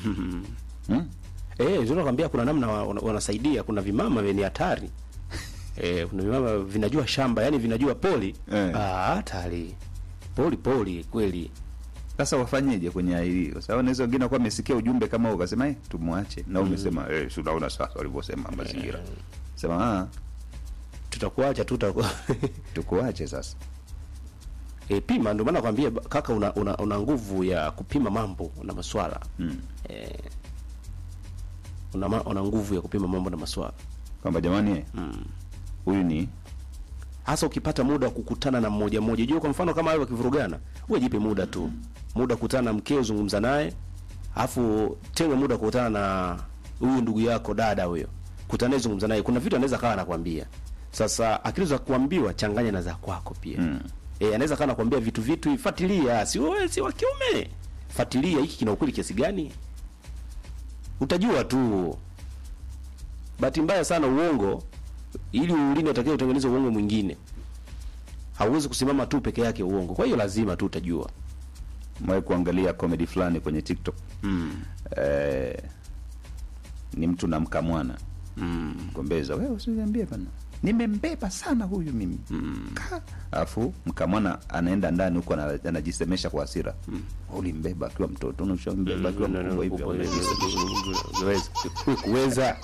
hmm? Eh, ndio nakwambia kuna namna wa- wana- wanasaidia, kuna vimama vyenye hatari. Eh, kuna vimama vinajua shamba, yani vinajua poli. Eh. Ah, hatari. Poli poli kweli. Sasa wafanyeje kwenye hili? Kwa sababu naweza wengine kwa amesikia ujumbe kama huo ukasema eh, tumwache. Na umesema eh, si unaona sasa walivyosema mazingira. Sema ah, Tutakuacha tu tutakuwa. tukuache sasa. E, pima ndio maana nakwambia ba- kaka una, una, una nguvu ya kupima mambo na maswala. Mm. Eh, una, ma- una nguvu ya kupima mambo na maswala. Kwamba jamani eh, huyu ni Hasa ukipata muda wa kukutana na mmoja mmoja. Jua kwa mfano kama wao wakivurugana, wewe jipe muda tu. Muda kukutana na mkeo zungumza naye. Alafu tenga muda kukutana na huyu ndugu yako dada huyo. Kutana naye zungumza naye. Kuna vitu anaweza kawa anakwambia. Sasa akili za kuambiwa changanya na za kwako pia. Mm. Eh, anaweza kana kuambia vitu vitu ifuatilia, si wewe si wa kiume. Fuatilia hiki kina ukweli kiasi gani? Utajua tu. Bahati mbaya sana uongo ili ulinde utakiwa utengeneze uongo mwingine. Hauwezi kusimama tu peke yake uongo. Kwa hiyo lazima tu utajua. mwae kuangalia comedy fulani kwenye TikTok. Mm. Eh, ni mtu na mkamwana. Mm. Gombeza, wewe usiniambie bana. Nimembeba sana huyu mimi. Mm. Alafu mkamwana anaenda ndani huko ana- anajisemesha kwa hasira. Mm. Ulimbeba akiwa mtoto, unashambeba akiwa mkubwa hivi. Unaweza. Kuweza.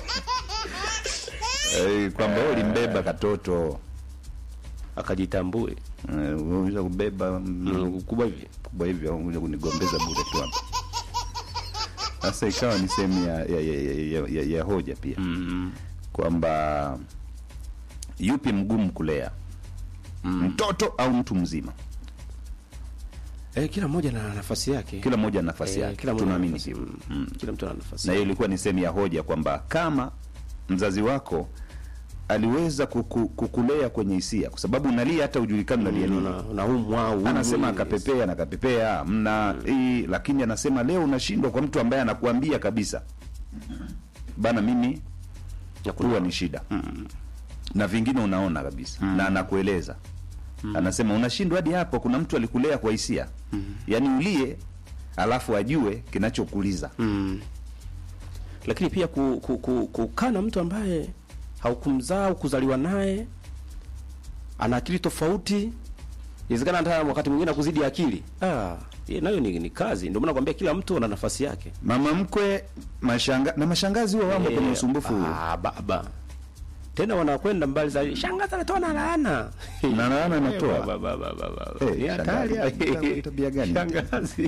Eh, kwamba wewe ulimbeba katoto. Akajitambue. Eh, unaweza kubeba mm, Kubwa hivi. kubwa hivi au unaweza kunigombeza bure tu hapa. Sasa ikawa ni sehemu ya, ya, ya, ya, ya, ya, ya hoja pia Mm. kwamba yupi mgumu kulea mtoto au mtu mzima? Eh, kila mmoja na nafasi yake. Kila mmoja ana nafasi Eh, yake, kila mmoja ana tunaamini nafasi. hivyo. Mm. Mm. Kila mtu ana nafasi. Na hiyo ilikuwa ni sehemu ya hoja kwamba kama mzazi wako aliweza kuku, kukulea kwenye hisia, kwa sababu unalia hata ujulikani unalia nini. Una- unaumwa au anasema umi. akapepea na kapepea mna hii, lakini anasema leo unashindwa kwa mtu ambaye anakuambia kabisa bana, mimi huwa ni shida na vingine unaona kabisa na anakueleza anasema unashindwa hadi hapo. Kuna mtu alikulea kwa hisia, yaani ulie alafu ajue kinachokuliza. Mm. Lakini pia ku, ku, ku, kukaa na mtu ambaye haukumzaa au kuzaliwa naye ana akili tofauti, inawezekana hata wakati mwingine akuzidi akili. Ah, hiyo nayo ni, ni kazi. Ndio maana nakwambia kila mtu ana nafasi yake. Mama mkwe mashanga, na mashangazi huwa wamo kwenye Eh, usumbufu huo Ah, baba. Tena wanakwenda mbali zaidi. Shangazi anatoa na laana. na laana Eh, anatoa baba, baba, baba. Eh, Ni hatari. shangazi, tabia gani? Shangazi.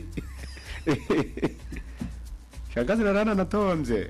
Shangazi na laana anatoa mzee.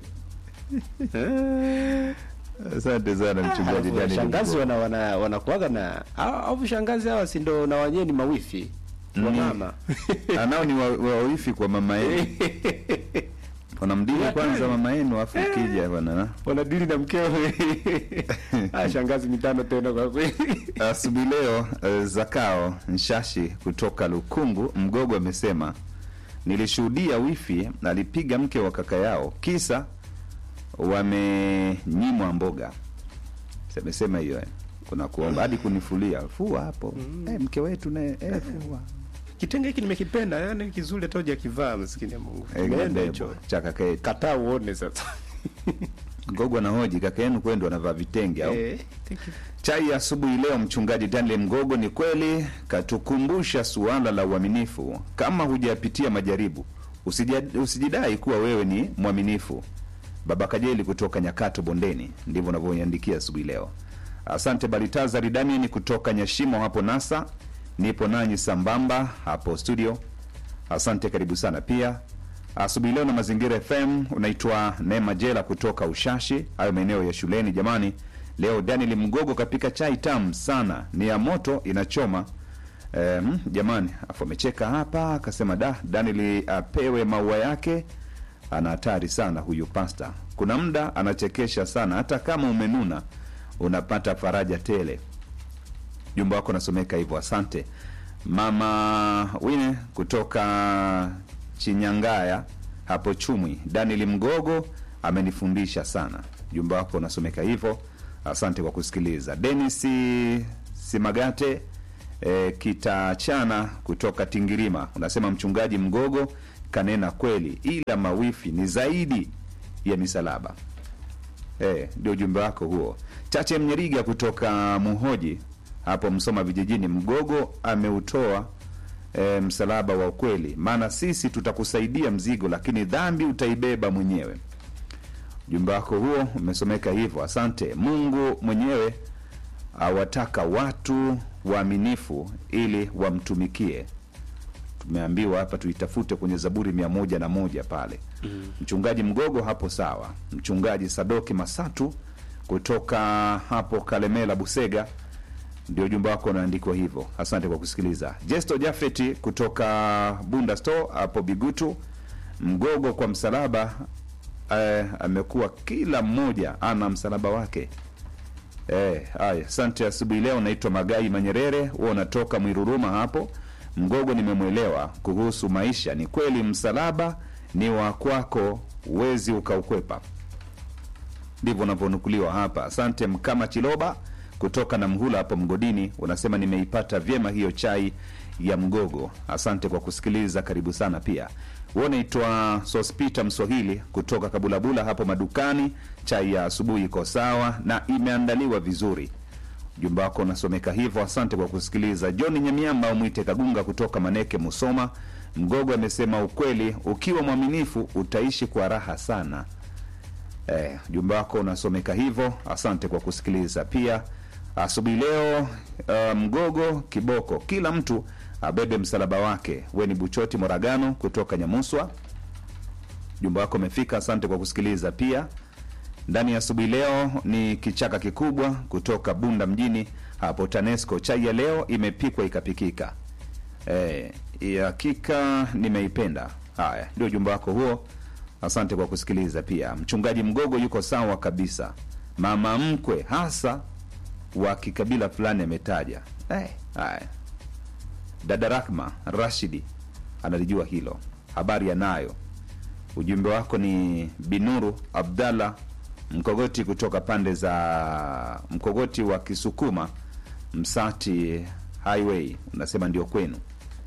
Eh. Asante sana mchungaji Alafu Daniel shangazi Mgogo. wana wana wanakuaga na au au shangazi hawa si ndo na wenyewe ni mawifi wa Ni- mama. anao ni wa- wawifi kwa mama yenu wanamdili kwanza mama yenu afu ukija bwana Wanadili na mkeo. Ah, shangazi mitano tena kwa kweli. asubuhi leo eh, zakao nshashi kutoka lukungu mgogo amesema nilishuhudia wifi alipiga mke wa kaka yao kisa wamenyimwa mboga amesema hiyo eh. kuna kuomba hadi kunifulia fua hapo eh, mke wetu ne eh, fua Kitenge hiki nimekipenda, yani kizuri hata hujakivaa maskini ya Mungu. Eh, Nenda kidebo hicho. cha kaka yetu Kataa uone sasa. Gogo anahoji kaka yenu kwendo anavaa vitenge au Eh, thank you. chai ya asubuhi leo. Mchungaji Daniel Mgogo ni kweli katukumbusha suala la uaminifu. Kama hujapitia majaribu, usija- usijidai kuwa wewe ni mwaminifu. Baba Kajeli kutoka Nyakato Bondeni, ndivyo unavyoiandikia asubuhi leo. Asante Balitazari Daniel kutoka Nyashimo hapo Nasa, nipo nanyi sambamba hapo studio. Asante, karibu sana pia asubuhi leo na Mazingira FM. Unaitwa Neema Jela kutoka Ushashi, hayo maeneo ya shuleni. Jamani, leo Daniel Mgogo kapika chai tamu sana, ni ya moto inachoma. Um, jamani, afu amecheka hapa akasema, da Daniel apewe maua yake, ana hatari sana huyu pasta. Kuna muda anachekesha sana, hata kama umenuna unapata faraja tele. Jumba wako nasomeka hivyo, asante mama Wine kutoka Chinyangaya hapo Chumwi. Daniel Mgogo amenifundisha sana. Jumba wako unasomeka hivyo, asante kwa kusikiliza. Denis Simagate e, Kitachana kutoka Tingirima unasema mchungaji Mgogo kanena kweli, ila mawifi ni zaidi ya misalaba. Eh, ndio ujumbe wako huo. Chache Mnyeriga kutoka Muhoji hapo Msoma vijijini, Mgogo ameutoa e, msalaba wa ukweli, maana sisi tutakusaidia mzigo, lakini dhambi utaibeba mwenyewe. Ujumbe wako huo umesomeka hivyo, asante. Mungu mwenyewe awataka watu waaminifu ili wamtumikie. Tumeambiwa hapa tuitafute kwenye Zaburi mia moja na moja pale. Mchungaji Mgogo hapo sawa. Mchungaji Sadoki Masatu kutoka hapo Kalemela Busega, ndio ujumbe wako unaandikwa hivyo. Asante kwa kusikiliza. Jesto Jafeti kutoka Bunda Store hapo Bigutu, Mgogo kwa msalaba eh, amekuwa kila mmoja ana msalaba wake. Eh, haya, asante. Asubuhi leo naitwa Magai Manyerere, huwa unatoka Mwiruruma hapo. Mgogo nimemwelewa kuhusu maisha. Ni kweli msalaba ni wa kwako, uwezi ukaukwepa. Ndivyo unavyonukuliwa hapa. Asante Mkama Chiloba kutoka na Mhula hapo Mgodini, unasema nimeipata vyema hiyo chai ya Mgogo. Asante kwa kusikiliza, karibu sana pia. Wewe unaitwa Sospita Mswahili kutoka Kabulabula hapo madukani. Chai ya asubuhi iko sawa na imeandaliwa vizuri. Ujumbe wako unasomeka hivyo. Asante kwa kusikiliza. John Nyamiamba umwite Kagunga kutoka Maneke, Musoma. Mgogo amesema ukweli, ukiwa mwaminifu utaishi kwa raha sana. Eh, ujumbe wako unasomeka hivyo. Asante kwa kusikiliza pia asubuhi leo. Uh, Mgogo kiboko, kila mtu abebe msalaba wake. We ni Buchoti Moragano kutoka Nyamuswa. Ujumbe wako umefika. Asante kwa kusikiliza pia ndani ya asubuhi leo ni kichaka kikubwa kutoka Bunda mjini hapo TANESCO. Chai ya leo imepikwa ikapikika. Eh, ya hakika nimeipenda. Haya, ndio ujumbe wako huo. Asante kwa kusikiliza pia. Mchungaji Mgogo yuko sawa kabisa. Mama mkwe hasa wa kikabila fulani ametaja. Eh, haya. Dada Rahma Rashidi analijua hilo, habari anayo. Ujumbe wako ni Binuru Abdallah Mkogoti kutoka pande za Mkogoti wa Kisukuma, Msati Highway, unasema ndio kwenu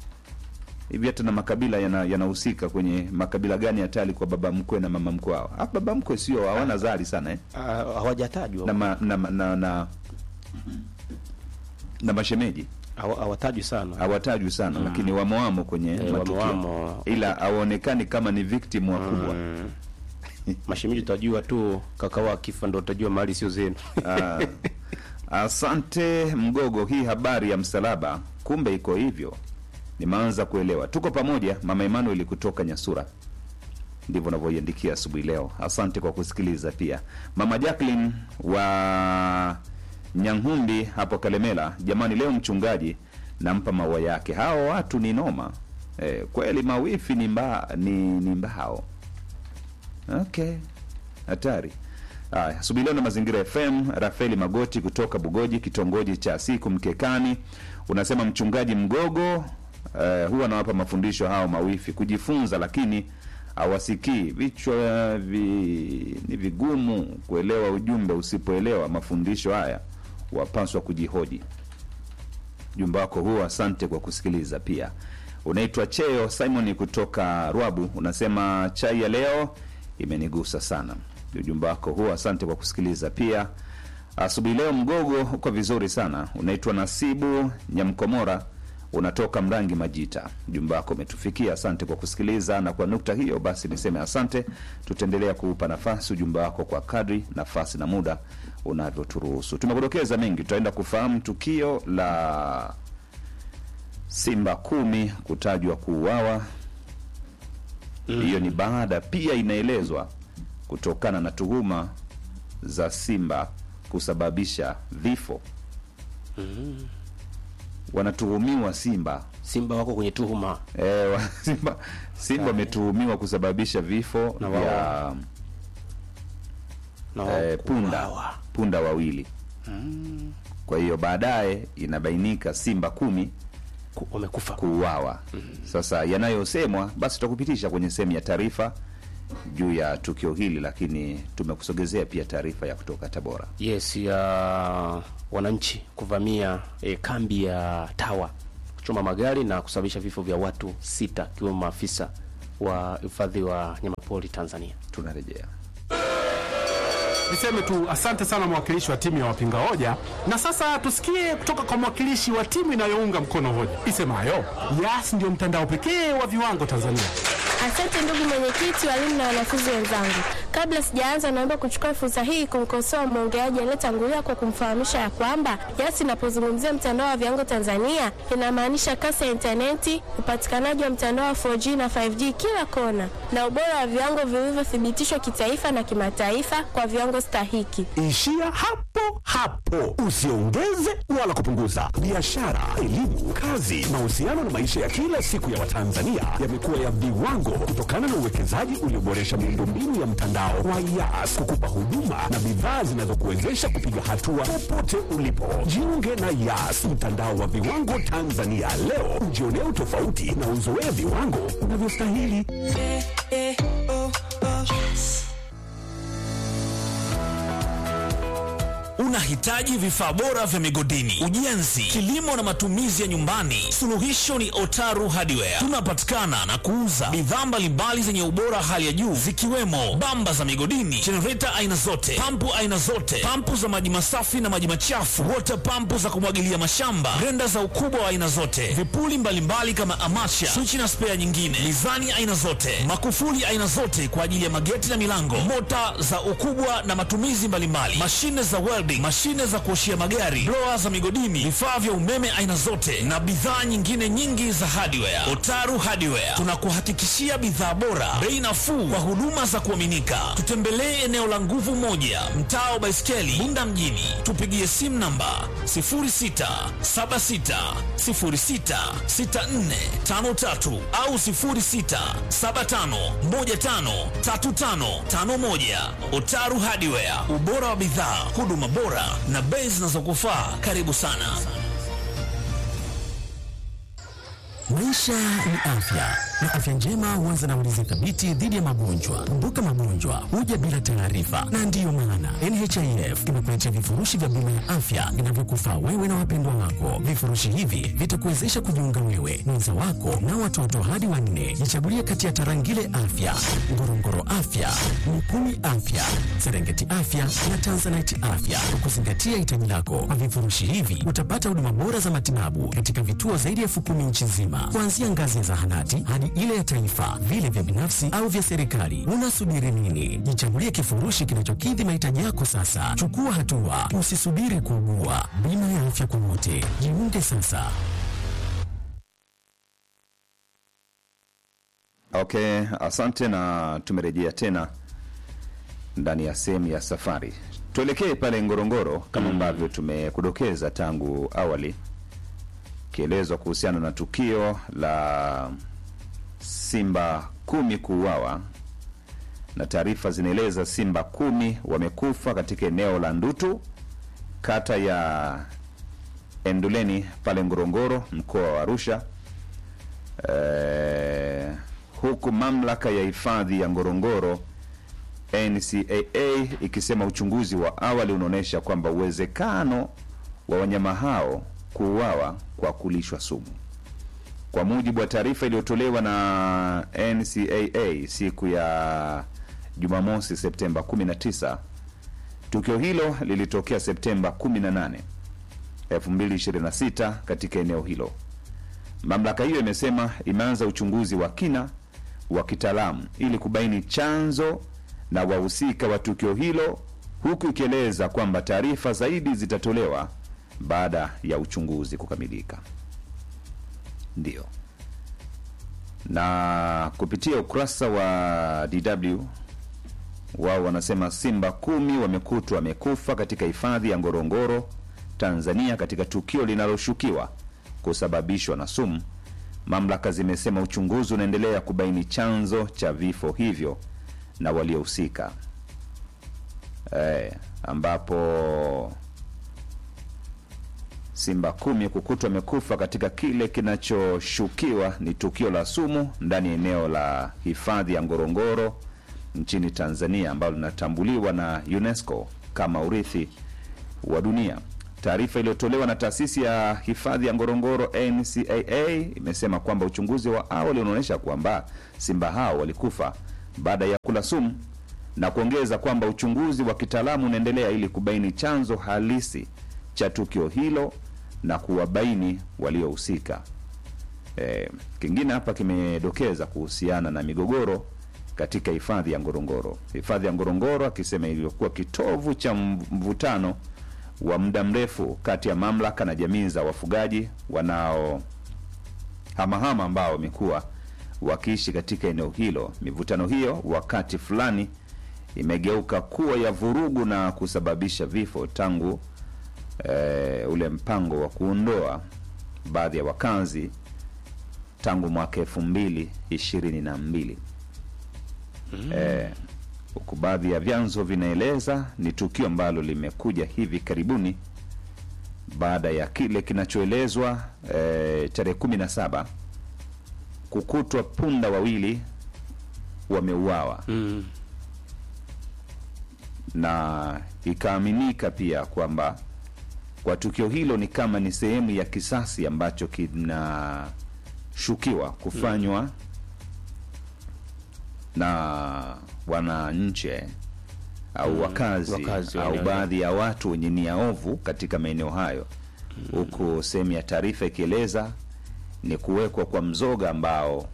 hivi. Hata na makabila yana- yanahusika kwenye makabila gani hatari kwa baba mkwe na mama mkwe wao? Ah, baba mkwe sio hawana zali sana eh? Ah, hawajatajwa na, ma, na, na, na, na, na mashemeji Hawa- hawatajwi sana hawatajwi sana lakini wamo kwenye Eh, matukio wamo- wamo. ila hawaonekani kama ni victim wakubwa Mm. Mashemeji utajua tu kaka wa kifa ndo utajua mali sio zenu. Ah, asante Mgogo, hii habari ya msalaba kumbe iko hivyo, nimeanza kuelewa. Tuko pamoja, mama Emmanuel kutoka Nyasura, ndivyo unavyoiandikia asubuhi leo. Asante kwa kusikiliza pia. Mama Jacqueline wa Nyanghumbi hapo Kalemela, jamani, leo mchungaji nampa maua yake. Hao watu ni noma eh, kweli mawifi ni, mba, ni, ni mbao Okay, hatari. Haya, asubuhi leo na Mazingira FM. Rafaeli Magoti kutoka Bugoji, kitongoji cha Siku Mkekani, unasema mchungaji Mgogo eh, huwa anawapa mafundisho hao mawifi kujifunza, lakini hawasikii. Vichwa vi, ni vigumu kuelewa ujumbe. Usipoelewa mafundisho haya, wapaswa kujihoji. Ujumbe wako huo, asante kwa kusikiliza. Pia unaitwa Cheo Simon kutoka Rwabu, unasema chai ya leo imenigusa sana. Ujumbe wako huo, asante kwa kusikiliza. Pia asubuhi leo Mgogo uko vizuri sana. Unaitwa Nasibu Nyamkomora, unatoka Mrangi Majita. Ujumbe wako umetufikia, asante kwa kusikiliza. Na kwa nukta hiyo basi niseme asante. Tutaendelea kuupa nafasi ujumbe wako kwa kadri nafasi na muda unavyoturuhusu. Tumekudokeza mengi, tutaenda kufahamu tukio la Simba kumi kutajwa kuuawa. Hiyo ni baada pia inaelezwa kutokana na tuhuma za Simba kusababisha vifo. Wanatuhumiwa Simba Simba wako kwenye tuhuma. e, wa, Simba Simba wametuhumiwa kusababisha vifo Na vya wao. Na wao eh, punda kuuawa. punda wawili. Kwa hiyo baadaye inabainika Simba kumi Ku- wamekufa. kuuawa. Sasa yanayosemwa basi tutakupitisha kwenye sehemu ya taarifa juu ya tukio hili, lakini tumekusogezea pia taarifa ya kutoka Tabora. Yes, ya wananchi kuvamia eh, kambi ya Tawa kuchoma magari na kusababisha vifo vya watu sita akiwemo maafisa wa hifadhi wa nyamapori Tanzania. Tunarejea. Niseme tu asante sana mwakilishi wa timu ya wapinga hoja, na sasa tusikie kutoka kwa mwakilishi wa timu inayounga mkono hoja isemayo Yas ndio mtandao pekee wa viwango Tanzania. Asante ndugu mwenyekiti, walimu na wanafunzi wenzangu. Kabla sijaanza, naomba kuchukua fursa hii kumkosoa mwongeaji aliyetangulia kwa kumfahamisha ya kwamba Yas inapozungumzia mtandao wa viwango Tanzania inamaanisha kasi ya intaneti, upatikanaji wa mtandao wa 4G na 5G kila kona, na ubora wa viwango vilivyothibitishwa kitaifa na kimataifa kwa viwango stahiki. Ishia hapo hapo, usiongeze wala kupunguza. Biashara, elimu, kazi, mahusiano na maisha ya kila siku ya Watanzania yamekuwa ya viwango kutokana na uwekezaji ulioboresha miundombinu ya mtandao wa Yas kukupa huduma na bidhaa zinazokuwezesha kupiga hatua popote ulipo. Jiunge na Yas, mtandao wa viwango Tanzania leo, ujionee utofauti na uzoee viwango unavyostahili. Unahitaji vifaa bora vya migodini, ujenzi, kilimo na matumizi ya nyumbani? Suluhisho ni Otaru Hardware. Tunapatikana na kuuza bidhaa mbalimbali zenye ubora hali ya juu zikiwemo bamba za migodini, jenereta aina zote, pampu aina zote, pampu za maji masafi na maji machafu, water pampu za kumwagilia mashamba, grenda za ukubwa wa aina zote, vipuli mbalimbali kama amacha, swichi na spea nyingine, mizani aina zote, makufuli aina zote kwa ajili ya mageti na milango, mota za ukubwa na matumizi mbalimbali, mashine za welding, mashine za kuoshia magari, blower za migodini, vifaa vya umeme aina zote na bidhaa nyingine nyingi za hardware. Otaru Hardware tunakuhakikishia bidhaa bora, bei nafuu kwa huduma za kuaminika. Tutembelee eneo la Nguvu Moja, mtaa wa Baiskeli, Bunda mjini. Tupigie simu namba 0676066453 au 0675153551. Otaru Hardware, ubora wa bidhaa, huduma bora na bei zinazokufaa. Karibu sana. Maisha ni afya na afya njema huanza na ulinzi thabiti dhidi ya magonjwa. Kumbuka, magonjwa huja bila taarifa, na ndiyo maana NHIF imekuletea vifurushi vya bima ya afya vinavyokufaa wewe na wapendwa wako. Vifurushi hivi vitakuwezesha kujiunga wewe, mwenza wako na watoto hadi wanne. Jichagulie kati ya Tarangire Afya, Ngorongoro Afya, Mikumi Afya, Serengeti Afya na Tanzanite Afya kwa kuzingatia hitaji lako. Kwa vifurushi hivi utapata huduma bora za matibabu katika vituo zaidi ya elfu kumi nchi nzima, kuanzia ngazi ya zahanati hadi ile ya taifa, vile vya binafsi au vya serikali. Unasubiri nini? Jichagulie kifurushi kinachokidhi mahitaji yako sasa. Chukua hatua, usisubiri kuugua. Bima ya afya kwa wote, jiunge sasa. Okay, asante na tumerejea tena ndani ya sehemu ya safari. Tuelekee pale Ngorongoro kama ambavyo tumekudokeza tangu awali, kielezwa kuhusiana na tukio la simba kumi kuuawa, na taarifa zinaeleza simba kumi wamekufa katika eneo la Ndutu, kata ya Enduleni pale Ngorongoro, mkoa wa Arusha. Eh, huku mamlaka ya hifadhi ya Ngorongoro NCAA ikisema uchunguzi wa awali unaonyesha kwamba uwezekano wa wanyama hao kuuawa kwa kulishwa sumu. Kwa mujibu wa taarifa iliyotolewa na NCAA siku ya Jumamosi Septemba 19, tukio hilo lilitokea Septemba 18, 2026 katika eneo hilo. Mamlaka hiyo imesema imeanza uchunguzi wa kina wa kitaalamu ili kubaini chanzo na wahusika wa tukio hilo, huku ikieleza kwamba taarifa zaidi zitatolewa baada ya uchunguzi kukamilika. Ndio, na kupitia ukurasa wa DW wao wanasema simba kumi wamekutwa wamekufa katika hifadhi ya Ngorongoro, Tanzania, katika tukio linaloshukiwa kusababishwa na sumu. Mamlaka zimesema uchunguzi unaendelea kubaini chanzo cha vifo hivyo na waliohusika, eh, ambapo simba kumi kukutwa wamekufa katika kile kinachoshukiwa ni tukio la sumu ndani ya eneo la hifadhi ya Ngorongoro nchini Tanzania ambalo linatambuliwa na UNESCO kama urithi wa dunia. Taarifa iliyotolewa na taasisi ya hifadhi ya Ngorongoro NCAA imesema kwamba uchunguzi wa awali unaonyesha kwamba simba hao walikufa baada ya kula sumu na kuongeza kwamba uchunguzi wa kitaalamu unaendelea ili kubaini chanzo halisi cha tukio hilo na kuwabaini waliohusika. E, kingine hapa kimedokeza kuhusiana na migogoro katika hifadhi ya Ngorongoro. Hifadhi ya Ngorongoro akisema ilivyokuwa kitovu cha mvutano wa muda mrefu kati ya mamlaka na jamii za wafugaji wanao hamahama ambao wamekuwa wakiishi katika eneo hilo. Mivutano hiyo wakati fulani imegeuka kuwa ya vurugu na kusababisha vifo tangu e, ule mpango wa kuondoa baadhi ya wakazi tangu mwaka elfu mbili ishirini na mbili eh, huku baadhi ya vyanzo vinaeleza ni tukio ambalo limekuja hivi karibuni baada ya kile kinachoelezwa eh, tarehe kumi na saba kukutwa punda wawili wameuawa Mm. na ikaaminika pia kwamba kwa tukio hilo ni kama ni sehemu ya kisasi ambacho kinashukiwa kufanywa na wananchi au wakazi, wakazi wa au eneo baadhi ya watu wenye nia ovu katika maeneo hayo, huku sehemu ya taarifa ikieleza ni kuwekwa kwa mzoga ambao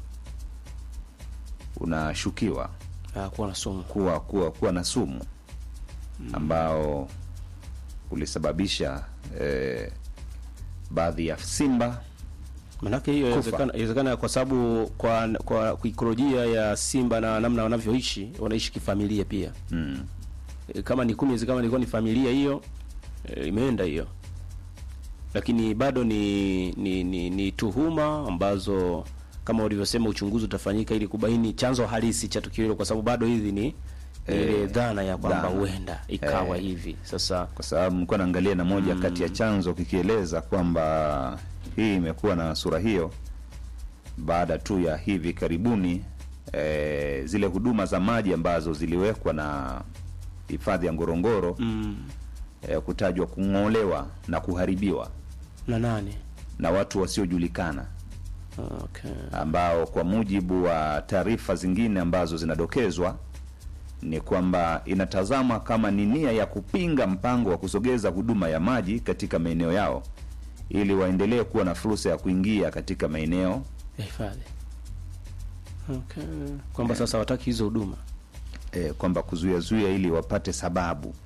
unashukiwa Ah, kuwa na sumu. kuwa kuwa kuwa na sumu ambao ulisababisha eh, baadhi ya simba Manake hiyo Kufa. inawezekana inawezekana kwa sababu kwa kwa ikolojia ya simba na namna wanavyoishi wanaishi kifamilia pia. mm, E, kama ni kumi kama ilikuwa ni familia hiyo e, imeenda hiyo. Lakini bado ni ni, ni ni tuhuma ambazo kama ulivyosema uchunguzi utafanyika ili kubaini chanzo halisi cha tukio hilo kwa sababu bado hizi ni ile dhana ya kwamba dhana. huenda ikawa Eh. hivi. Sasa kwa sababu nilikuwa naangalia na moja kati ya chanzo kikieleza kwamba hii imekuwa na sura hiyo baada tu ya hivi karibuni eh, zile huduma za maji ambazo ziliwekwa na hifadhi ya Ngorongoro mm, eh, kutajwa kung'olewa na kuharibiwa na nane. na watu wasiojulikana Okay. ambao kwa mujibu wa taarifa zingine ambazo zinadokezwa ni kwamba inatazama kama ni nia ya kupinga mpango wa kusogeza huduma ya maji katika maeneo yao ili waendelee kuwa na fursa ya kuingia katika maeneo Ya hifadhi. Okay. Kwamba sasa wataki hizo huduma. eh, kwamba kuzuia zuia ili wapate sababu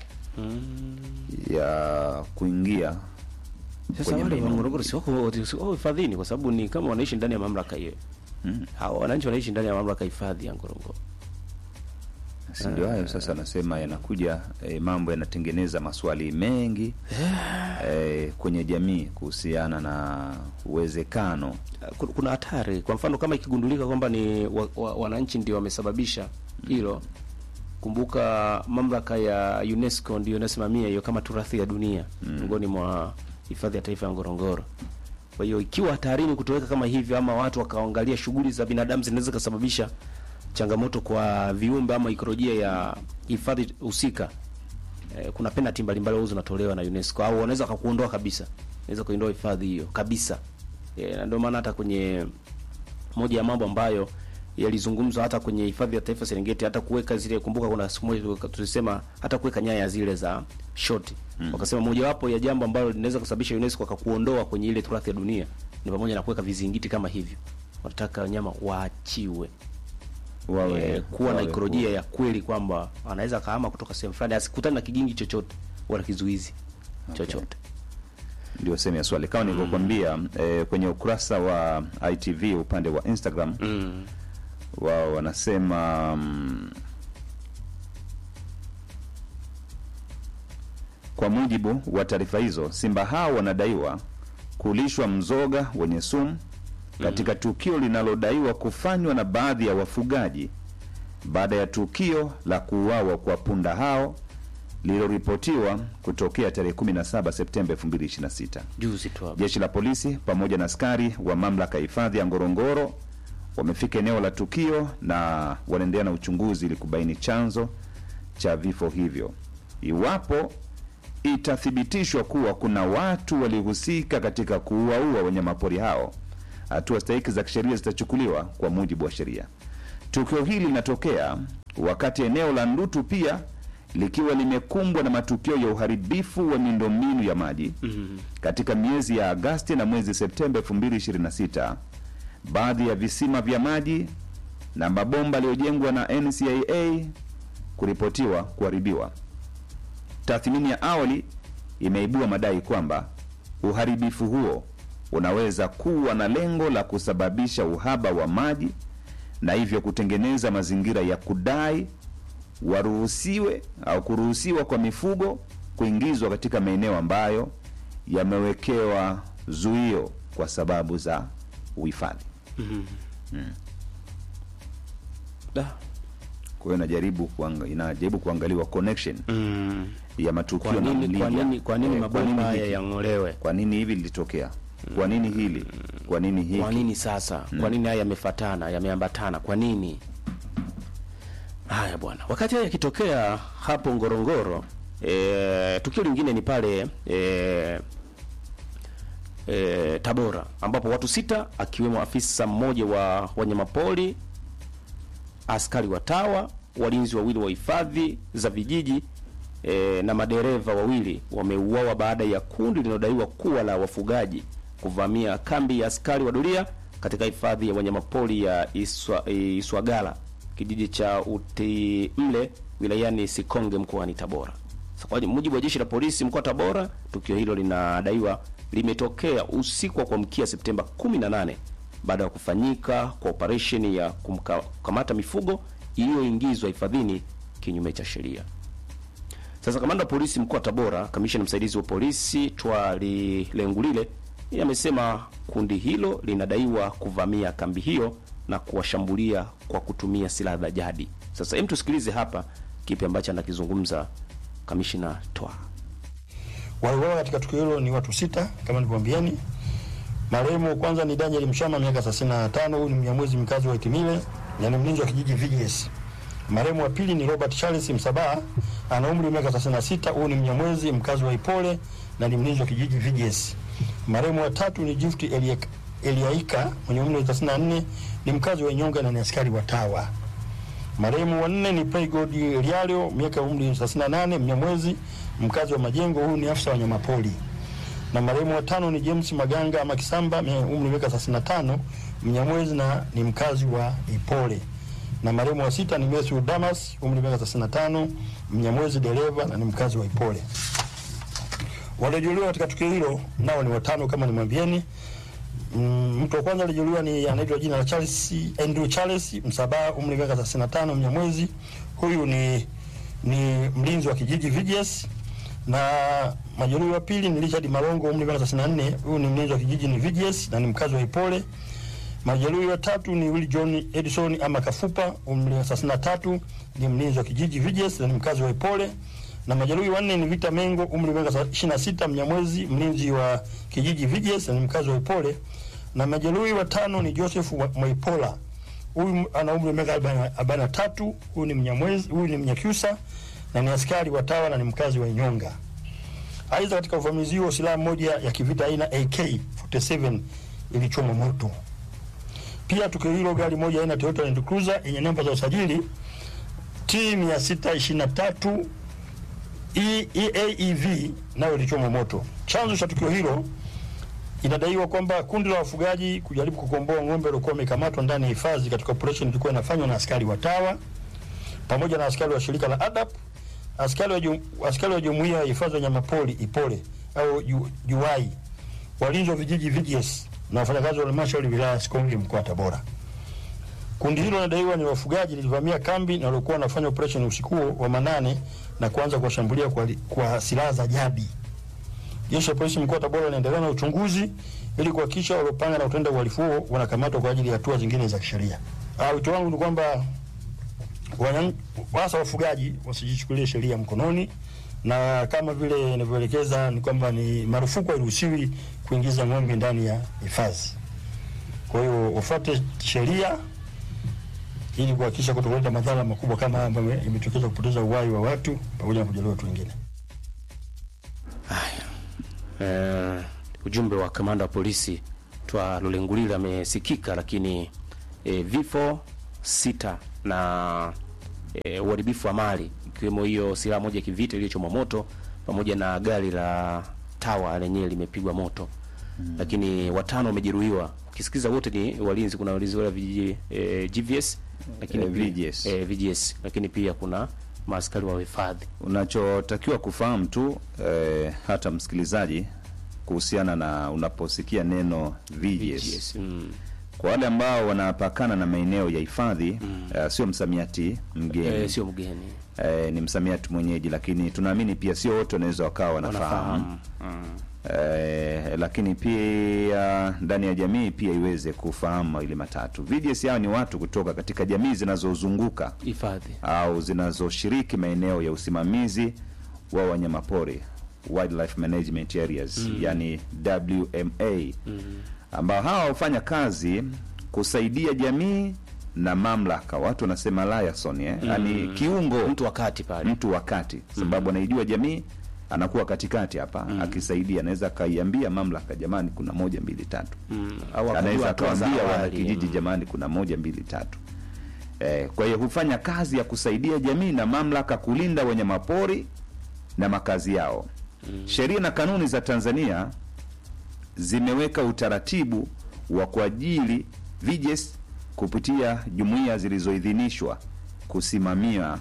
ya kuingia Sasa kwenye wale wa maeneo. Ngorongoro si wako si wako hifadhini kwa sababu ni kama wanaishi ndani ya mamlaka hiyo. Mm. Hao wananchi wanaishi ndani ya mamlaka ya hifadhi ya Ngorongoro. si ndio hayo sasa nasema yanakuja eh, mambo yanatengeneza maswali mengi eh, kwenye jamii kuhusiana na uwezekano Ku- Kuna hatari. Kwa mfano kama ikigundulika kwamba ni wa, wa, wananchi ndio wamesababisha hilo. Kumbuka mamlaka ya UNESCO ndio inasimamia hiyo kama turathi ya dunia miongoni mwa hifadhi ya taifa ya Ngorongoro. Kwa hiyo ikiwa hatarini kutoweka kama hivyo, ama watu wakaangalia shughuli za binadamu zinaweza kusababisha changamoto kwa viumbe ama ikolojia ya hifadhi husika, eh, kuna penalty mbalimbali huwa zinatolewa na UNESCO au wanaweza kukuondoa kabisa, naweza kuiondoa hifadhi hiyo kabisa. Eh, na ndio maana hata kwenye moja ya mambo ambayo yalizungumzwa hata kwenye hifadhi ya taifa Serengeti, hata kuweka zile, kumbuka kuna siku moja tuliweka- tulisema hata kuweka nyaya zile za shoti mm. Wakasema mojawapo ya jambo ambalo linaweza kusababisha UNESCO akakuondoa kwenye ile turathi ya dunia ni pamoja na kuweka vizingiti kama hivyo. Wanataka wanyama waachiwe wawe eh, kuwa na wawe ikolojia huru. ya kweli kwamba anaweza kahama kutoka sehemu fulani asikutane na kigingi chochote wala kizuizi chochote. ndio sehemu ya swali kama nilivyokuambia eh, kwenye ukurasa wa ITV upande wa Instagram Mm. wao wanasema mm, kwa mujibu wa taarifa hizo simba hao wanadaiwa kulishwa mzoga wenye sumu katika tukio linalodaiwa kufanywa na baadhi ya wafugaji baada ya tukio la kuuawa kwa punda hao lililoripotiwa kutokea tarehe 17 Septemba 2026. Juzi tu hapo. Jeshi la polisi pamoja na askari wa mamlaka ya hifadhi ya Ngorongoro wamefika eneo la tukio na wanaendelea na uchunguzi ili kubaini chanzo cha vifo hivyo. Iwapo itathibitishwa kuwa kuna watu walihusika katika kuuaua wanyamapori hao, hatua stahiki za kisheria zitachukuliwa kwa mujibu wa sheria. Tukio hili linatokea wakati eneo la Ndutu pia likiwa limekumbwa na matukio ya uharibifu wa miundombinu ya maji katika miezi ya Agasti na mwezi Septemba 2026. Baadhi ya visima vya maji na mabomba yaliyojengwa na NCAA kuripotiwa kuharibiwa. Tathmini ya awali imeibua madai kwamba uharibifu huo unaweza kuwa na lengo la kusababisha uhaba wa maji na hivyo kutengeneza mazingira ya kudai waruhusiwe au kuruhusiwa kwa mifugo kuingizwa katika maeneo ambayo yamewekewa zuio kwa sababu za uhifadhi. Da. Kwa hiyo inajaribu kuanga, inajaribu kuangaliwa connection Mm. ya matukio Kwa na nini, kwa mlija. nini, kwa nini Eh, mabomba haya hiki? yang'olewe? Kwa nini hivi lilitokea? Kwa nini hili? Kwa nini hiki? Kwa nini sasa? Kwa nini haya yamefatana, yameambatana? Kwa nini? Haya bwana, wakati haya yakitokea hapo Ngorongoro, e, tukio lingine ni pale e, e, Tabora ambapo watu sita akiwemo afisa mmoja wa wanyamapori, askari wa TAWA, walinzi wawili wa hifadhi za vijiji e, na madereva wawili wameuawa baada ya kundi linalodaiwa kuwa la wafugaji kuvamia kambi ya askari wa doria katika hifadhi ya wanyamapori ya Iswa, Iswagala kijiji cha Utimle wilayani Sikonge mkoani Tabora. Sasa kwa mujibu wa jeshi la polisi mkoa wa Tabora, tukio hilo linadaiwa limetokea usiku wa kuamkia Septemba 18 baada ya kufanyika kwa operesheni ya kumka- kukamata mifugo iliyoingizwa hifadhini kinyume cha sheria. Sasa kamanda wa polisi mkoa wa Tabora, kamishna msaidizi wa polisi Twali Lengulile yeye amesema kundi hilo linadaiwa kuvamia kambi hiyo na kuwashambulia kwa kutumia silaha za jadi. Sasa hem, tusikilize hapa kipi ambacho anakizungumza kamishna Twa. Waliuawa katika tukio hilo ni watu sita kama nilivyoambieni. Marehemu wa kwanza ni Daniel Mshama miaka 35, huyu ni Mnyamwezi mkazi wa Itimile na ni mlinzi wa kijiji VGS. Marehemu wa pili ni Robert Charles Msabaha ana umri wa miaka 36, huyu ni Mnyamwezi mkazi wa Ipole na ni mlinzi wa kijiji VGS. Marehemu wa tatu ni Gift Eliak- Eliaika mwenye umri wa 34, ni mkazi wa Inyonga na ni askari wa TAWA. Marehemu wa nne ni Playgod Lialio miaka ya umri 38, Mnyamwezi mkazi wa Majengo, huyu ni afisa wa wanyamapori. Na marehemu wa tano ni James Maganga ama Kisamba mwenye umri wa miaka 35, Mnyamwezi na ni mkazi wa Ipole. Na marehemu wa sita ni Matthew Damas umri wa miaka 35, Mnyamwezi dereva na ni mkazi wa Ipole. Waliojeruhiwa katika tukio hilo nao ni watano kama nimwambieni. Mm, mtu wa kwanza alijeruhiwa ni anaitwa jina la Charles Andrew Charles Msabaha, umri wa miaka 35, Mnyamwezi. Huyu ni ni mlinzi wa kijiji VGS, na majeruhi wa pili ni Richard Malongo, umri wa miaka 34. Huyu ni mlinzi wa kijiji ni VGS na ni mkazi wa Ipole. Majeruhi wa tatu ni Willy John Edison ama Kafupa, umri wa 33, ni mlinzi wa kijiji VGS na ni mkazi wa Ipole. Na majeruhi wanne ni Victor Mengo, umri wa miaka 26, Mnyamwezi, mlinzi wa kijiji VGS na ni mkazi wa Ipole. Na majeruhi watano ni Joseph wa- Mwaipola, huyu ana umri wa miaka arobaini na tatu. Huyu ni Mnyamwezi, huyu ni Mnyakyusa na ni askari wa TAWA na ni mkazi wa Inyonga. Aidha, katika uvamizi huo silaha moja ya kivita aina AK47 ilichoma moto. Pia tukio hilo gari moja aina Toyota Land Cruiser yenye namba za usajili T 623 E- EAEV nayo ilichoma moto. Chanzo cha tukio hilo inadaiwa kwamba kundi la wafugaji kujaribu kukomboa ng'ombe waliokuwa wamekamatwa ndani ya hifadhi katika operation ilikuwa inafanywa na askari wa TAWA pamoja na askari wa shirika la ADAP, askari wa jum, askari wa jumuiya ya hifadhi ya wanyamapori Ipole au Ju- JUAI, walinzi wa vijiji VGS na wafanyakazi wa halmashauri wilaya ya Sikonge mkoa wa Tabora. Kundi hilo linadaiwa ni wafugaji lilivamia kambi na walikuwa wanafanya operation usiku huo wa manane na kuanza kuwashambulia kwa, kwa silaha za jadi. Jeshi la polisi mkoa wa Tabora linaendelea na uchunguzi ili kuhakikisha waliopanga na kutenda uhalifu huo wanakamatwa kwa ajili ya hatua zingine za kisheria. Ah, wito wangu ni kwamba wanyan- hasa wafugaji wasijichukulie sheria mkononi, na kama vile inavyoelekeza ni kwamba ni marufuku, hairuhusiwi kuingiza ng'ombe ndani ya hifadhi. Kwa hiyo wafuate sheria ili kuhakikisha kutokuleta madhara makubwa kama haya ambayo imetokeza kupoteza uhai wa watu pamoja na kujeruhi watu wengine. eh, ujumbe wa kamanda wa polisi twa Lulengulile amesikika, lakini eh, vifo sita na eh, uharibifu wa mali ikiwemo hiyo silaha moja ya kivita iliyochomwa moto pamoja na gari la tawa lenyewe limepigwa moto mm. Lakini watano wamejeruhiwa. Ukisikiza wote ni walinzi, kuna walinzi wale vijiji eh, GVS lakini Eh, pia- VGS. eh, VGS lakini pia kuna maaskari wa hifadhi Unachotakiwa kufahamu tu eh, hata msikilizaji, kuhusiana na unaposikia neno VGS, VGS. Mm. kwa wale ambao wanapakana na maeneo ya hifadhi eh, sio msamiati mgeni Eh, sio mgeni eh, ni msamiati mwenyeji, lakini tunaamini pia sio wote wanaweza wakawa wanafahamu wanafahamu mm. eh, lakini pia ndani ya jamii pia iweze kufahamu mawili matatu. VGS hao ni watu kutoka katika jamii zinazozunguka hifadhi au zinazoshiriki maeneo ya usimamizi wa wanyamapori wildlife management areas yani WMA ambao hawa hufanya kazi kusaidia jamii na mamlaka, watu wanasema liaison eh? yani kiungo mtu wakati pale mtu wakati, sababu anaijua jamii, anakuwa katikati hapa akisaidia, anaweza akaiambia mamlaka, jamani, kuna moja mbili tatu mm. au anaweza akajua hatua za akawambia wana awali, kijiji mm. jamani, kuna moja mbili tatu. Eh, kwa hiyo hufanya kazi ya kusaidia jamii na mamlaka kulinda wanyamapori na makazi yao. Sheria na kanuni za Tanzania zimeweka utaratibu wa kuajili VGS kupitia jumuiya zilizoidhinishwa kusimamia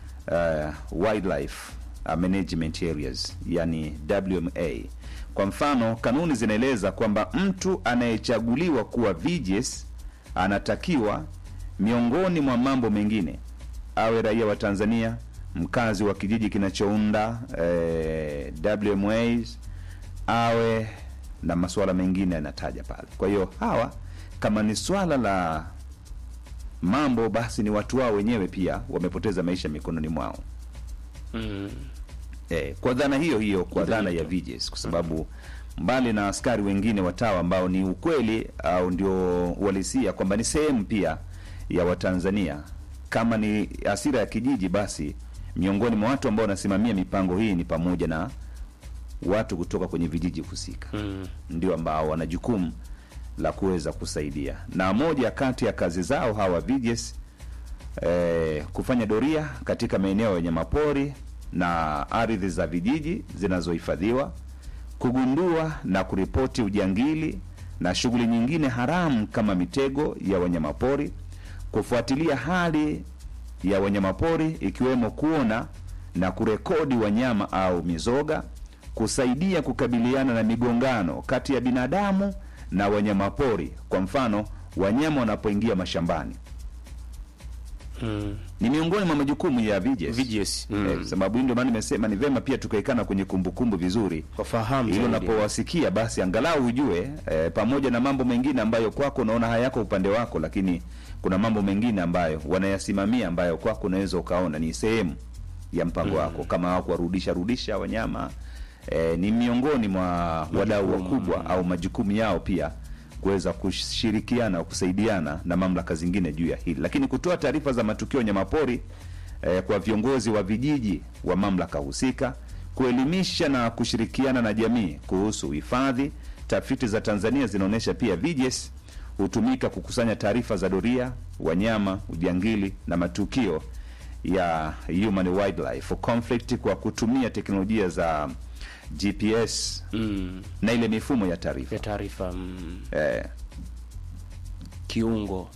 uh, wildlife uh, management areas yani WMA. Kwa mfano, kanuni zinaeleza kwamba mtu anayechaguliwa kuwa VGS anatakiwa miongoni mwa mambo mengine awe raia wa Tanzania, mkazi wa kijiji kinachounda eh, WMAs, awe na masuala mengine yanataja pale. Kwa hiyo hawa kama ni swala la mambo, basi ni watu wao wenyewe pia wamepoteza maisha mikononi mwao. Mm. Eh, kwa dhana hiyo hiyo, kwa dhana ya VGS, kwa sababu mbali na askari wengine watawa ambao ni ukweli au ndio uhalisia kwamba ni sehemu pia ya Watanzania, kama ni asira ya kijiji, basi miongoni mwa watu ambao wanasimamia mipango hii ni pamoja na watu kutoka kwenye vijiji husika Mm. ndio ambao wana jukumu la kuweza kusaidia, na moja kati ya kazi zao hawa VGS eh, kufanya doria katika maeneo ya wanyamapori na ardhi za vijiji zinazohifadhiwa, kugundua na kuripoti ujangili na shughuli nyingine haramu kama mitego ya wanyamapori, kufuatilia hali ya wanyamapori ikiwemo kuona na kurekodi wanyama au mizoga, kusaidia kukabiliana na migongano kati ya binadamu na wanyamapori, kwa mfano wanyama wanapoingia mashambani Mm. ni miongoni mwa majukumu ya VGS. VGS. Mm. Eh, sababu hii ndio maana nimesema ni vema pia tukaikana kwenye kumbukumbu vizuri, Wafahamu ili zaidi. unapowasikia basi angalau ujue eh, pamoja na mambo mengine ambayo kwako unaona hayako upande wako, lakini kuna mambo mengine ambayo wanayasimamia ambayo kwako unaweza ukaona ni sehemu ya mpango wako, kama hao kuwarudisha rudisha wanyama eh, ni miongoni mwa wadau wakubwa au majukumu yao pia kuweza kushirikiana au kusaidiana na mamlaka zingine juu ya hili, lakini kutoa taarifa za matukio ya wanyamapori eh, kwa viongozi wa vijiji wa mamlaka husika, kuelimisha na kushirikiana na jamii kuhusu uhifadhi. Tafiti za Tanzania zinaonyesha pia VGS hutumika kukusanya taarifa za doria, wanyama, ujangili na matukio ya human wildlife conflict kwa kutumia teknolojia za GPS Mm. na ile mifumo ya taarifa ya taarifa mm. eh, kiungo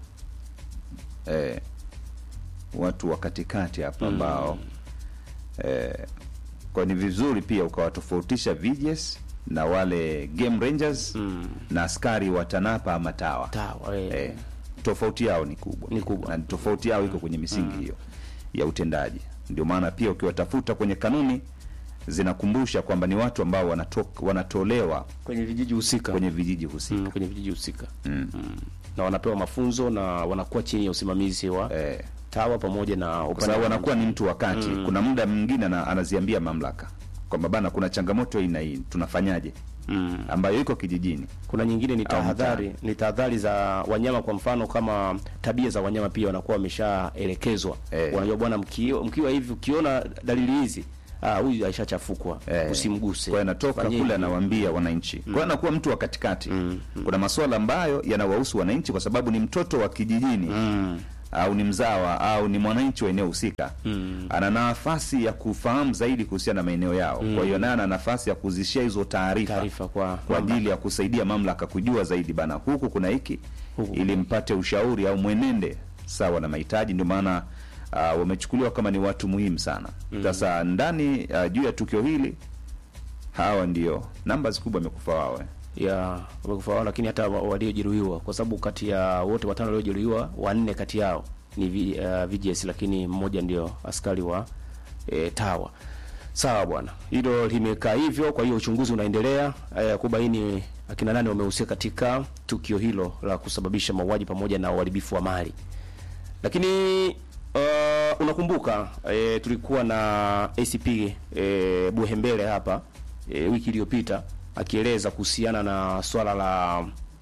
eh, watu wa katikati hapa ambao eh, kwa ni vizuri pia ukawatofautisha VGS na wale game rangers Mm. na askari wa TANAPA ama TAWA tawa eh. eh, tofauti yao ni kubwa Ni kubwa. na tofauti yao iko kwenye misingi hiyo ya utendaji. Ndio maana pia ukiwatafuta kwenye kanuni zinakumbusha kwamba ni watu ambao wanato, wanatolewa kwenye vijiji husika kwenye vijiji husika mm, kwenye vijiji husika mm. na wanapewa mafunzo na wanakuwa chini ya usimamizi wa eh, tawa pamoja na kwa upande sababu wa anakuwa ni mtu wakati kuna muda mwingine ana, anaziambia mamlaka kwamba bana, kuna changamoto hii na hii, tunafanyaje? mm. ambayo iko kijijini. kuna nyingine ni Au tahadhari ni tahadhari za wanyama kwa mfano kama tabia za wanyama pia wanakuwa wameshaelekezwa Eh. wanajua bwana mkiwa, mkiwa hivi ukiona dalili hizi ah, huyu aishachafukwa Eh, usimguse. Kwa hiyo anatoka Fanye kule hivi. anawaambia wananchi. Kwa hiyo anakuwa mtu wa katikati. Kuna masuala ambayo yanawahusu wananchi kwa sababu ni mtoto wa kijijini au ni mzawa au ni mwananchi wa eneo husika. Ana nafasi ya kufahamu zaidi kuhusiana na maeneo yao. Kwa hiyo naye ana nafasi ya kuzishia hizo taarifa taarifa kwa kwa ajili ya kusaidia mamlaka kujua zaidi bana, huku kuna hiki Huku ili mpate ushauri au mwenende sawa na mahitaji. Ndio maana uh, wamechukuliwa kama ni watu muhimu sana. Sasa ndani uh, juu ya tukio hili hawa ndio namba kubwa amekufa wawe ya wamekufa wao, lakini hata wa- waliojeruhiwa, kwa sababu kati ya wote watano waliojeruhiwa, wanne kati yao ni V, uh, VGS, lakini mmoja ndio askari wa e, TAWA. Sawa bwana, hilo limekaa hivyo. Kwa hiyo uchunguzi unaendelea eh, kubaini akina nane wamehusika katika tukio hilo la kusababisha mauaji pamoja na uharibifu wa mali. Lakini uh, unakumbuka e, tulikuwa na ACP e, Buhembele hapa e, wiki iliyopita akieleza kuhusiana na swala la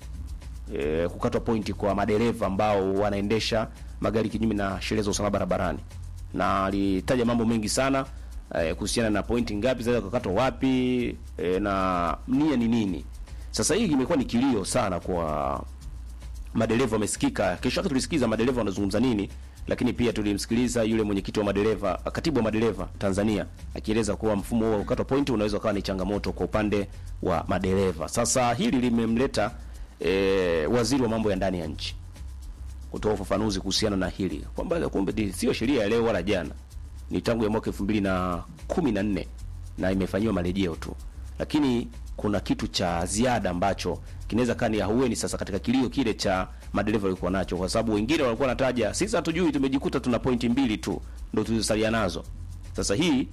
e, kukatwa pointi kwa madereva ambao wanaendesha magari kinyume na sheria za usalama barabarani, na alitaja mambo mengi sana e, kuhusiana na pointi ngapi zinaweza kukatwa wapi e, na nia ni nini. Sasa hii imekuwa ni kilio sana kwa madereva wamesikika. Kesho yake tulisikiza madereva wanazungumza nini, lakini pia tulimsikiliza yule mwenyekiti wa madereva, katibu wa madereva Tanzania akieleza kuwa mfumo huo wa kukatwa pointi unaweza ukawa ni changamoto kwa upande wa madereva. Sasa hili limemleta e, waziri wa mambo ya ndani ya nchi kutoa ufafanuzi kuhusiana na hili kwamba kumbe ni- sio sheria ya leo wala jana, ni tangu ya mwaka elfu mbili na kumi na nne na imefanyiwa marejeo tu, lakini kuna kitu cha ziada ambacho kinaweza kaa ni ahueni sasa katika kilio kile cha madereva walikuwa nacho, kwa sababu wengine walikuwa wanataja sisi hatujui, tumejikuta tuna pointi mbili tu ndo tulizosalia nazo. Sasa hii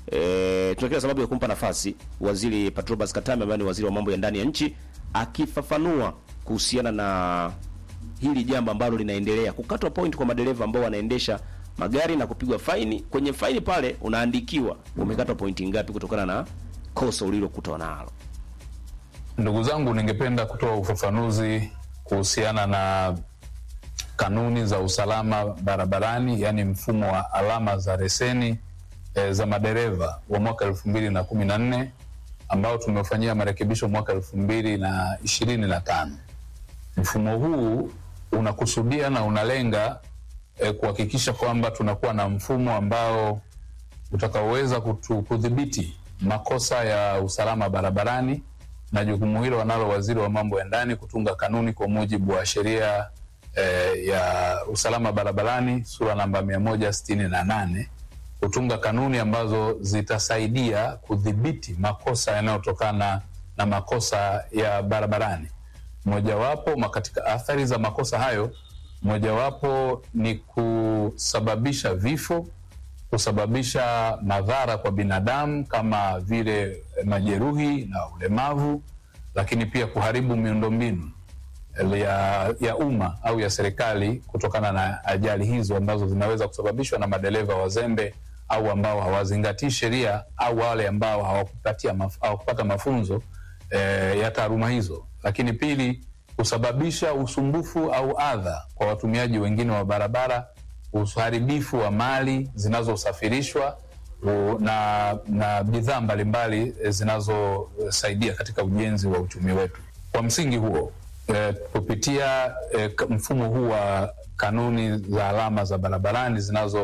e, tuna kila sababu ya kumpa nafasi waziri Patrobas Katambe ambaye ni waziri wa mambo ya ndani ya nchi akifafanua kuhusiana na hili jambo ambalo linaendelea kukatwa point kwa madereva ambao wanaendesha magari na kupigwa faini. Kwenye faini pale unaandikiwa umekatwa pointi ngapi kutokana na kosa ulilokutwa nalo. Ndugu zangu, ningependa kutoa ufafanuzi kuhusiana na kanuni za usalama barabarani, yaani mfumo wa alama za leseni e, za madereva wa mwaka elfu mbili na kumi na nne ambao tumeufanyia marekebisho mwaka elfu mbili na ishirini na tano. Mfumo huu unakusudia na unalenga e, kuhakikisha kwamba tunakuwa na mfumo ambao utakaoweza kutu- kudhibiti makosa ya usalama barabarani na jukumu hilo wanalo waziri wa mambo ya ndani kutunga kanuni kwa mujibu wa sheria eh, ya usalama barabarani sura namba mia moja sitini na nane kutunga kanuni ambazo zitasaidia kudhibiti makosa yanayotokana na makosa ya barabarani. Mojawapo ma- katika athari za makosa hayo, mojawapo ni kusababisha vifo, kusababisha madhara kwa binadamu kama vile majeruhi na ulemavu, lakini pia kuharibu miundombinu ya, ya umma au ya serikali kutokana na ajali hizo ambazo zinaweza kusababishwa na madereva wazembe au ambao hawazingatii sheria au wale ambao hawakupatia maf, hawakupata mafunzo eh, ya taaluma hizo. Lakini pili, kusababisha usumbufu au adha kwa watumiaji wengine wa barabara, uharibifu wa mali zinazosafirishwa u- na, na bidhaa mbalimbali eh, zinazosaidia katika ujenzi wa uchumi wetu. Kwa msingi huo eh, kupitia eh, k- mfumo huu wa kanuni za alama za barabarani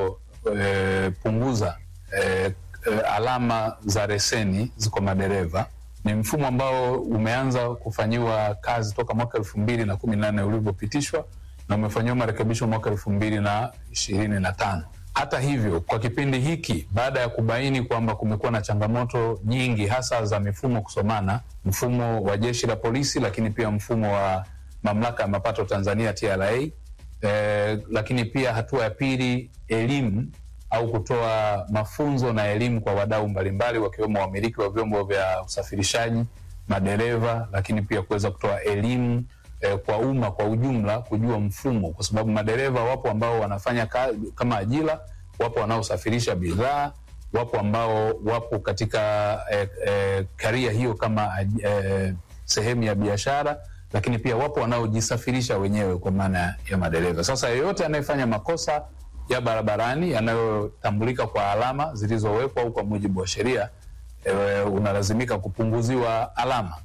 zinazopunguza eh, eh, alama za leseni kwa madereva ni mfumo ambao umeanza kufanyiwa kazi toka mwaka elfu mbili na kumi na nne ulivyopitishwa na umefanyiwa marekebisho mwaka elfu mbili na ishirini na tano. Hata hivyo, kwa kipindi hiki, baada ya kubaini kwamba kumekuwa na changamoto nyingi, hasa za mifumo kusomana, mfumo wa jeshi la polisi, lakini pia mfumo wa mamlaka ya mapato Tanzania TRA, eh, lakini pia hatua ya pili, elimu au kutoa mafunzo na elimu kwa wadau mbalimbali wakiwemo wamiliki wa vyombo vya usafirishaji, madereva, lakini pia kuweza kutoa elimu eh, kwa umma kwa ujumla kujua mfumo, kwa sababu madereva wapo ambao wanafanya ka, kama ajira, wapo wanaosafirisha bidhaa, wapo ambao wapo katika eh, eh, karia hiyo kama aj- eh, sehemu ya biashara, lakini pia wapo wanaojisafirisha wenyewe kwa maana ya madereva. Sasa yeyote anayefanya makosa ya barabarani yanayotambulika kwa alama zilizowekwa au kwa mujibu wa sheria e, unalazimika kupunguziwa alama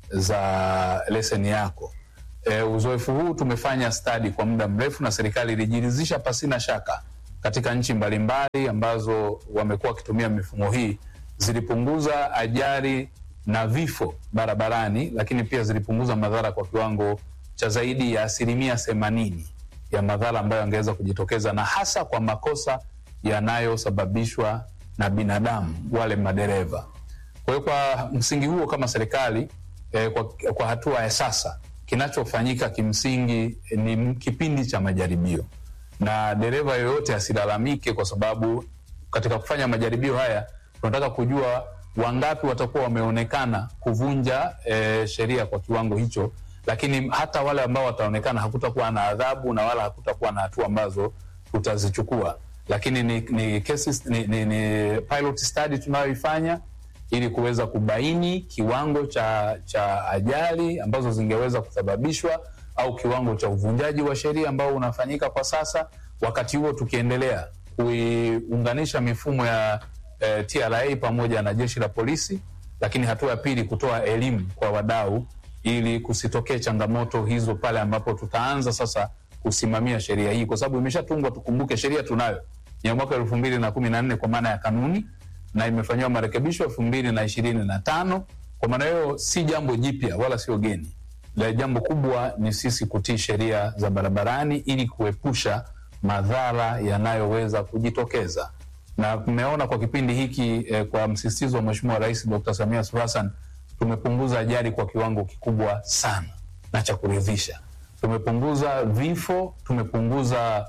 za leseni yako. E, uzoefu huu tumefanya stadi kwa muda mrefu na serikali ilijiridhisha pasina shaka katika nchi mbalimbali ambazo wamekuwa wakitumia mifumo hii zilipunguza ajali na vifo barabarani, lakini pia zilipunguza madhara kwa kiwango cha zaidi ya asilimia themanini ya madhara ambayo yangeweza kujitokeza na hasa kwa makosa yanayosababishwa na binadamu, wale madereva. Kwa hiyo kwa msingi huo kama serikali eh, kwa, kwa hatua ya sasa kinachofanyika kimsingi eh, ni kipindi cha majaribio, na dereva yoyote asilalamike, kwa sababu katika kufanya majaribio haya tunataka kujua wangapi watakuwa wameonekana kuvunja eh, sheria kwa kiwango hicho, lakini hata wale ambao wataonekana hakutakuwa na adhabu na wala hakutakuwa na hatua ambazo tutazichukua, lakini ni, ni, cases, ni, ni, ni pilot study tunayoifanya ili kuweza kubaini kiwango cha, cha ajali ambazo zingeweza kusababishwa au kiwango cha uvunjaji wa sheria ambao unafanyika kwa sasa, wakati huo tukiendelea kuiunganisha mifumo ya eh, TRA pamoja na jeshi la polisi, lakini hatua ya pili kutoa elimu kwa wadau ili kusitokee changamoto hizo pale ambapo tutaanza sasa kusimamia sheria hii, kwa sababu imeshatungwa. Tukumbuke sheria tunayo ya mwaka elfu mbili na kumi na nne kwa maana ya kanuni na imefanyiwa marekebisho elfu mbili na ishirini na tano. Kwa maana hiyo si jambo jipya wala sio geni. La jambo kubwa ni sisi kutii sheria za barabarani ili kuepusha madhara yanayoweza kujitokeza, na tumeona kwa kipindi hiki eh, kwa msisitizo wa Mheshimiwa Rais Dr. Samia Suluhu Hassan tumepunguza ajali kwa kiwango kikubwa sana na cha kuridhisha. Tumepunguza vifo, tumepunguza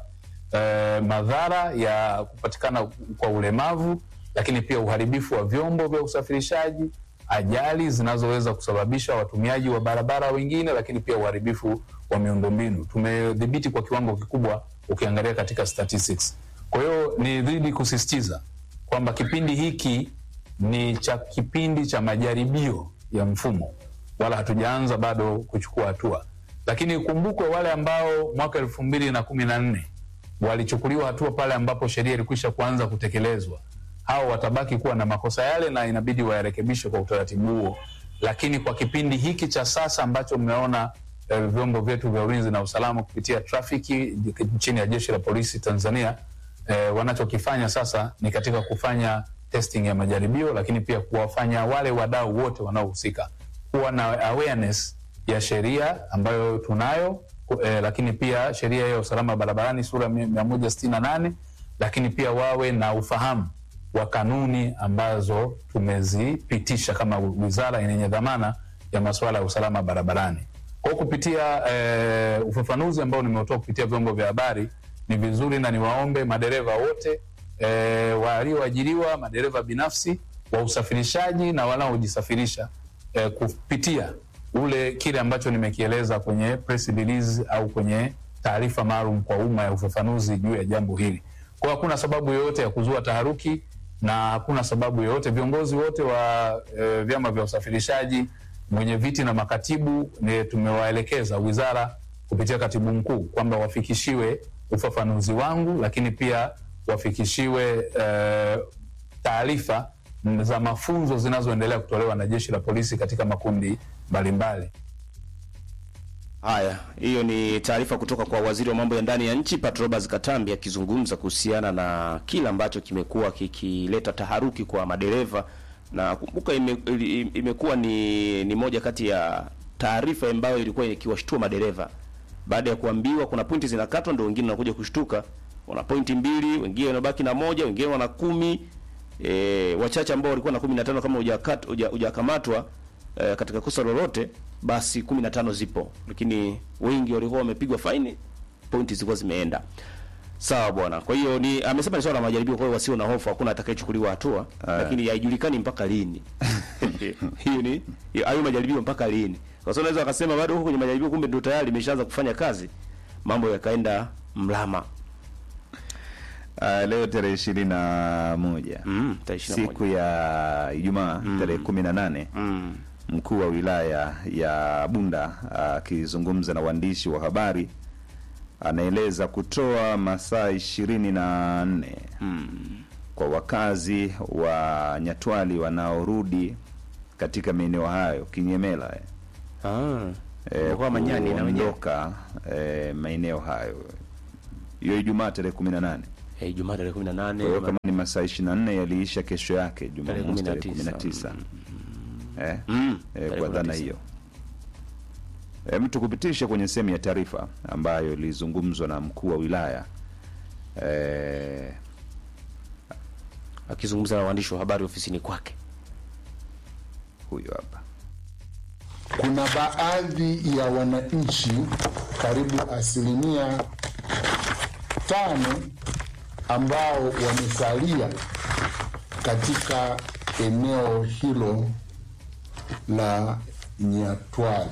eh, madhara ya kupatikana kwa ulemavu, lakini pia uharibifu wa vyombo vya usafirishaji, ajali zinazoweza kusababisha watumiaji wa barabara wengine, lakini pia uharibifu wa miundombinu tumedhibiti kwa kiwango kikubwa, ukiangalia katika statistics. Kwa hiyo ni dhidi kusisitiza kwamba kipindi hiki ni cha kipindi cha majaribio ya mfumo, wala hatujaanza bado kuchukua hatua, lakini kumbukwe wale ambao mwaka elfu mbili na kumi na nne walichukuliwa hatua pale ambapo sheria ilikwisha kuanza kutekelezwa, hao watabaki kuwa na makosa yale na inabidi wayarekebishe kwa utaratibu huo. Lakini kwa kipindi hiki cha sasa ambacho mmeona eh, vyombo vyetu vya ulinzi na usalama kupitia trafiki chini ya jeshi la polisi Tanzania eh, wanachokifanya sasa ni katika kufanya testing ya majaribio, lakini pia kuwafanya wale wadau wote wanaohusika kuwa na awareness ya sheria ambayo tunayo eh, lakini pia sheria ya usalama barabarani sura mia moja sitini na nane lakini pia wawe na ufahamu wa kanuni ambazo tumezipitisha kama wizara yenye dhamana ya masuala ya usalama barabarani. Kwa kupitia eh, ufafanuzi ambao nimeutoa kupitia vyombo vya habari, ni vizuri na niwaombe madereva wote e, walioajiriwa, madereva binafsi wa usafirishaji na wanaojisafirisha e, kupitia ule kile ambacho nimekieleza kwenye press release au kwenye taarifa maalum kwa umma ya ufafanuzi juu ya jambo hili. Kwa hiyo hakuna sababu yoyote ya kuzua taharuki na hakuna sababu yoyote. Viongozi wote wa e, vyama vya usafirishaji, mwenye viti na makatibu, ni tumewaelekeza wizara kupitia katibu mkuu kwamba wafikishiwe ufafanuzi wangu, lakini pia wafikishiwe e, taarifa za mafunzo zinazoendelea kutolewa na jeshi la polisi katika makundi mbalimbali. Haya, hiyo ni taarifa kutoka kwa waziri wa mambo ya ndani ya nchi Pat Roberts Katambi akizungumza kuhusiana na kile ambacho kimekuwa kikileta taharuki kwa madereva, na kumbuka ime, imekuwa ni, ni moja kati ya taarifa ambayo ilikuwa ikiwashtua madereva baada ya kuambiwa kuna pointi zinakatwa, ndio wengine wanakuja kushtuka, wana pointi mbili, wengine wanabaki na moja, wengine wana kumi. E, wachache ambao walikuwa na kumi na tano kama hujakamatwa e, katika kosa lolote basi kumi na tano zipo, lakini wengi walikuwa wamepigwa faini, pointi zilikuwa zimeenda sawa bwana. Kwa hiyo ni amesema ni swala la majaribio, kwa hiyo wasio na hofu, hakuna atakayechukuliwa hatua, lakini haijulikani mpaka lini hiyo ni hayo majaribio mpaka lini, kwa sababu unaweza wakasema bado huko kwenye majaribio, kumbe ndio tayari imeshaanza kufanya kazi, mambo yakaenda mlama. Uh, leo tarehe ishirini na moja Mm, tarehe ishirini na siku ya Ijumaa tarehe kumi na nane Mm. mkuu wa wilaya ya Bunda akizungumza na waandishi wa habari anaeleza kutoa masaa ishirini na nne kwa wakazi wa Nyatwali wanaorudi katika maeneo hayo Kinyemela eh. Ah. eh, Kwa Manyani na wenyewe. kuondoka eh, maeneo hayo hiyo Ijumaa tarehe kumi na nane. Eh, Ijumaa tarehe 18 Kwa hiyo kama ni masaa ishirini na nne yaliisha kesho yake Jumamosi tarehe kumi na 19. tisa eh, Mm, eh, tarehe kwa dhana 19. hiyo eh, mtu kupitisha kwenye sehemu ya taarifa ambayo ilizungumzwa na mkuu wa wilaya eh, akizungumza na waandishi wa habari ofisini kwake. huyo hapa Kuna baadhi ya wananchi karibu asilimia tano ambao wamesalia katika eneo hilo la Nyatwali.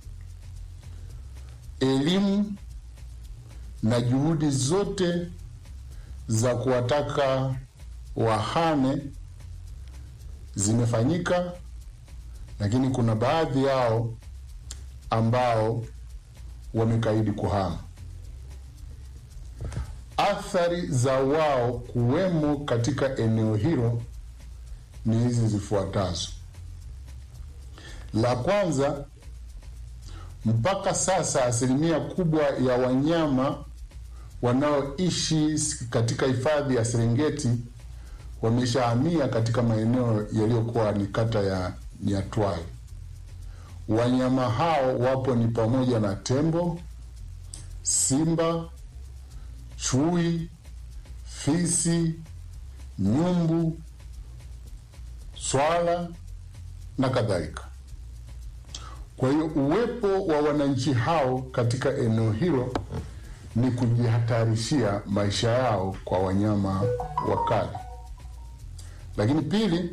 Elimu na juhudi zote za kuwataka wahame zimefanyika lakini kuna baadhi yao ambao wamekaidi kuhama. Athari za wao kuwemo katika eneo hilo ni hizi zifuatazo. La kwanza, mpaka sasa asilimia kubwa ya wanyama wanaoishi katika hifadhi ya Serengeti wameshahamia katika maeneo yaliyokuwa ni kata ya Nyatwali. Wanyama hao wapo ni pamoja na tembo, simba, chui, fisi, nyumbu, swala na kadhalika. Kwa hiyo uwepo wa wananchi hao katika eneo hilo ni kujihatarishia maisha yao kwa wanyama wakali. Lakini pili,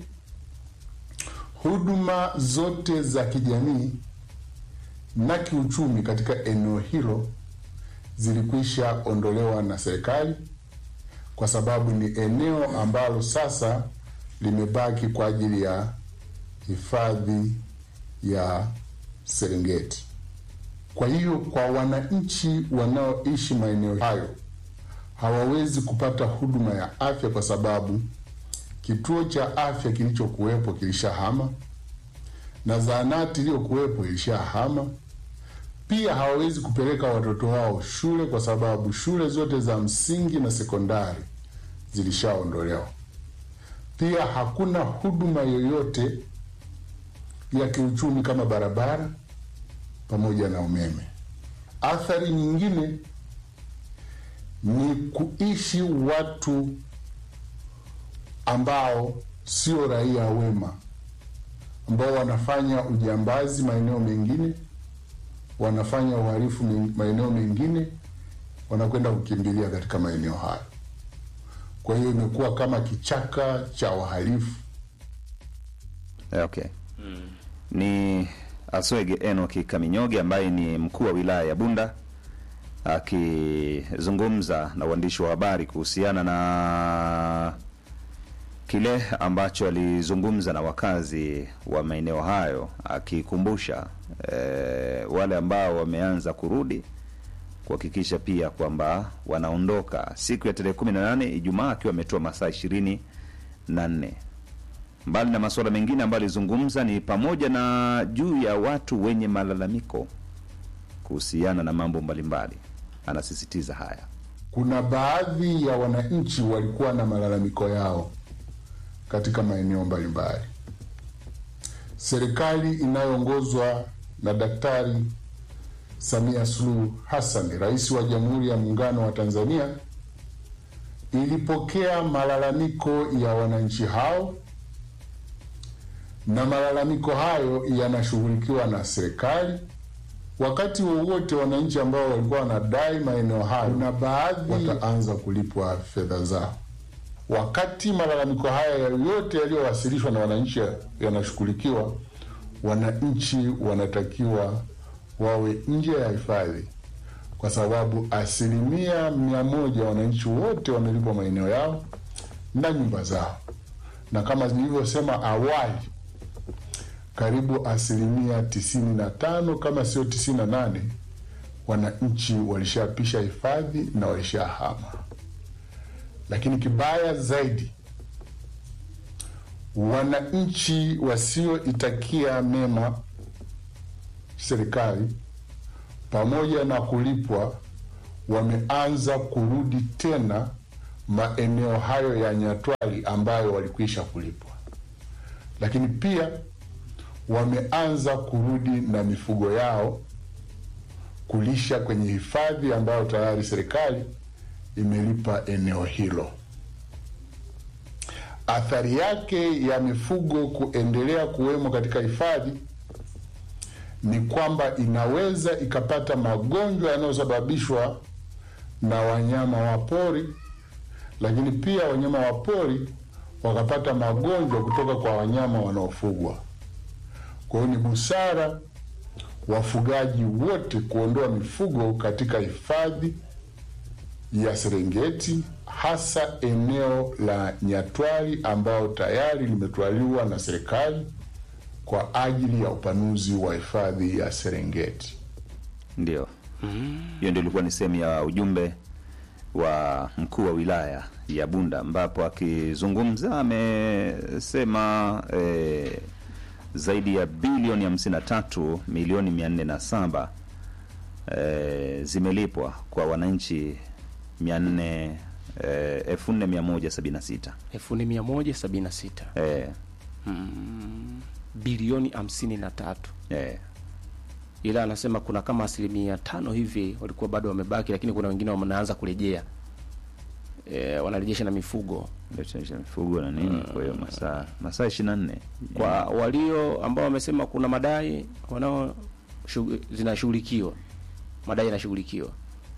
huduma zote za kijamii na kiuchumi katika eneo hilo zilikwisha ondolewa na serikali kwa sababu ni eneo ambalo sasa limebaki kwa ajili ya hifadhi ya Serengeti. Kwa hiyo kwa wananchi wanaoishi maeneo hayo hawawezi kupata huduma ya afya kwa sababu kituo cha afya kilichokuwepo kilishahama na zahanati iliyokuwepo ilishahama. Pia hawawezi kupeleka watoto wao shule kwa sababu shule zote za msingi na sekondari zilishaondolewa. Pia hakuna huduma yoyote ya kiuchumi kama barabara pamoja na umeme. Athari nyingine ni kuishi watu ambao sio raia wema, ambao wanafanya ujambazi maeneo mengine, wanafanya uhalifu men- maeneo mengine, wanakwenda kukimbilia katika maeneo hayo. Kwa hiyo imekuwa kama kichaka cha wahalifu. Eh, okay ni Aswege Enoki Kaminyoge ambaye ni mkuu wa wilaya ya Bunda akizungumza na uandishi wa habari kuhusiana na kile ambacho alizungumza na wakazi wa maeneo hayo, akikumbusha eh, wale ambao wameanza kurudi kuhakikisha pia kwamba wanaondoka siku ya tarehe kumi na nane Ijumaa, akiwa ametoa masaa ishirini na nne mbali na masuala mengine ambayo alizungumza ni pamoja na juu ya watu wenye malalamiko kuhusiana na mambo mbalimbali. Anasisitiza haya. Kuna baadhi ya wananchi walikuwa na malalamiko yao katika maeneo mbalimbali. Serikali inayoongozwa na Daktari Samia Suluhu Hassan, rais wa Jamhuri ya Muungano wa Tanzania, ilipokea malalamiko ya wananchi hao na malalamiko hayo yanashughulikiwa na serikali. Wakati wowote wananchi ambao walikuwa wanadai maeneo hayo, na baadhi wataanza kulipwa fedha zao. Wakati malalamiko haya yote yaliyowasilishwa na wananchi yanashughulikiwa, wananchi wanatakiwa wawe nje ya hifadhi, kwa sababu asilimia mia moja wananchi wote wamelipwa maeneo yao na nyumba zao, na kama nilivyosema awali karibu asilimia tisini na tano kama sio tisini na nane wananchi walishapisha hifadhi na walishahama. Lakini kibaya zaidi, wananchi wasioitakia mema serikali pamoja na kulipwa wameanza kurudi tena maeneo hayo ya Nyatwali ambayo walikwisha kulipwa, lakini pia wameanza kurudi na mifugo yao kulisha kwenye hifadhi ambayo tayari serikali imelipa eneo hilo. Athari yake ya mifugo kuendelea kuwemo katika hifadhi ni kwamba inaweza ikapata magonjwa yanayosababishwa na wanyama wa pori, lakini pia wanyama wa pori wakapata magonjwa kutoka kwa wanyama wanaofugwa. Kwa hiyo ni busara wafugaji wote kuondoa mifugo katika hifadhi ya Serengeti, hasa eneo la Nyatwali ambao tayari limetwaliwa na serikali kwa ajili ya upanuzi wa hifadhi ya Serengeti. Ndio, hiyo ndio ilikuwa ni sehemu ya ujumbe wa mkuu wa wilaya ya Bunda, ambapo akizungumza amesema eh, zaidi ya bilioni 53 milioni 407 eh, zimelipwa kwa wananchi 400 eh, 4176 1176 eh, bilioni 53 eh, ila anasema kuna kama asilimia tano hivi walikuwa bado wamebaki, lakini kuna wengine wanaanza kurejea e, wanarejesha na mifugo ndio mifugo na nini. Kwa hiyo masaa masaa 24 kwa walio ambao wamesema kuna madai wanao shugu- zinashughulikiwa, madai yanashughulikiwa.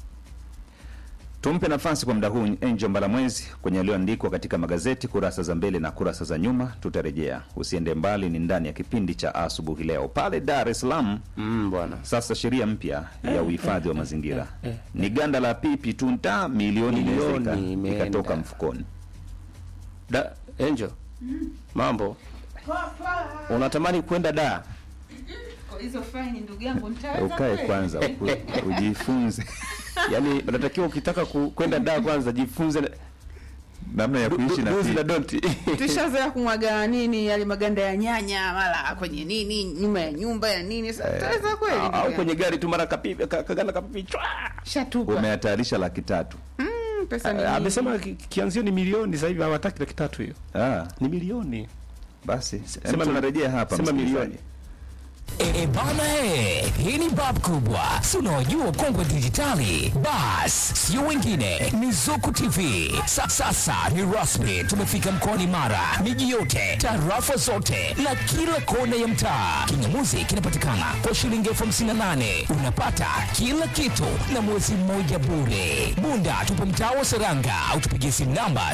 Tumpe nafasi kwa muda huu Angel Mbalamwezi kwenye yaliyoandikwa katika magazeti kurasa za mbele na kurasa za nyuma. Tutarejea, usiende mbali, ni ndani ya kipindi cha asubuhi leo. Pale Dar es Salaam Mm, bwana sasa sheria mpya ya uhifadhi wa mazingira ni ganda la pipi tu nta milioni Milioni inaweza ika- imeenda. ikatoka mfukoni. da Angel, mambo unatamani kwenda da hizo faini ndugu yangu nitaweza Ukae kweli? kwanza u- ujifunze yani unatakiwa ukitaka ku- kwenda da kwanza jifunze na- namna ya kuishi na do's na pipi. don't. tushazoea kumwaga nini yale maganda ya nyanya mara kwenye nini nyuma ya nyumba ya nini sasa tutaweza kweli ndugu au yangu? kwenye gari tu mara kapipi ka- kaganda kapipi chwa shatupa Umehatarisha laki tatu. Mm, pesa ni Ah, nyingi. amesema ki- kianzio ni milioni sasa hivi hawataki laki tatu hiyo Ah, ni milioni basi sema sema tunarejea hapa sema msikilizaji. milioni E, bana e, hii ni bab kubwa, si unaojua kongwe dijitali. Bas, sio wengine ni Zuku TV. Sa, sasa ni rasmi, tumefika mkoani Mara, miji yote, tarafa zote na kila kona ya mtaa. Kingamuzi kinapatikana kwa shilingi elfu hamsini na nane unapata kila kitu na mwezi mmoja bure. Bunda tupo mtaa wa Seranga au tupigie simu namba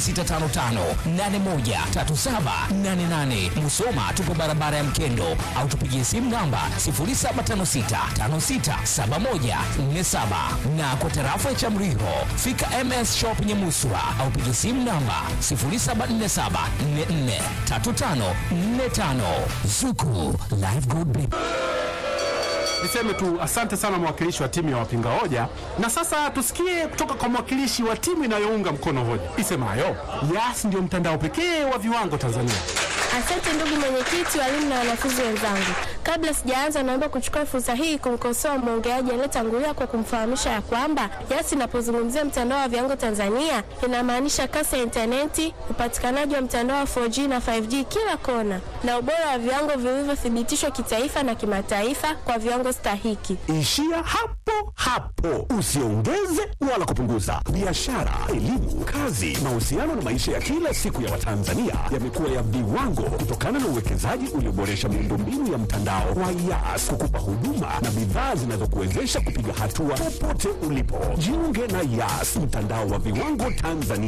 0655813788. Musoma tupo barabara ya Mkendo au tupigie simu namba 0756567147 na kwa tarafa ya Chamriho fika MS Shop Nyamuswa au pigie simu namba 0747443545 Zuku Live Good Baby. Niseme tu asante sana mwakilishi wa timu ya wapinga hoja, na sasa tusikie kutoka kwa mwakilishi wa timu inayounga mkono hoja isemayo Yas ndio mtandao pekee wa viwango Tanzania. Asante ndugu mwenyekiti, walimu na wanafunzi wenzangu. Kabla sijaanza, naomba kuchukua fursa hii kumkosoa mwongeaji aliyetangulia kwa kumfahamisha ya kwamba Yas inapozungumzia mtandao wa viwango Tanzania inamaanisha kasi ya intaneti, upatikanaji wa mtandao wa 4G na 5G kila kona, na ubora wa viwango vilivyothibitishwa kitaifa na kimataifa kwa viwango stahiki. Ishia hapo hapo, usiongeze wala kupunguza. Biashara, elimu, kazi, mahusiano na maisha ya kila siku ya Watanzania yamekuwa ya viwango kutokana na uwekezaji ulioboresha miundombinu ya mtandao wa Yas kukupa huduma na bidhaa zinazokuwezesha kupiga hatua popote ulipo. Jiunge na Yas, mtandao wa viwango Tanzania.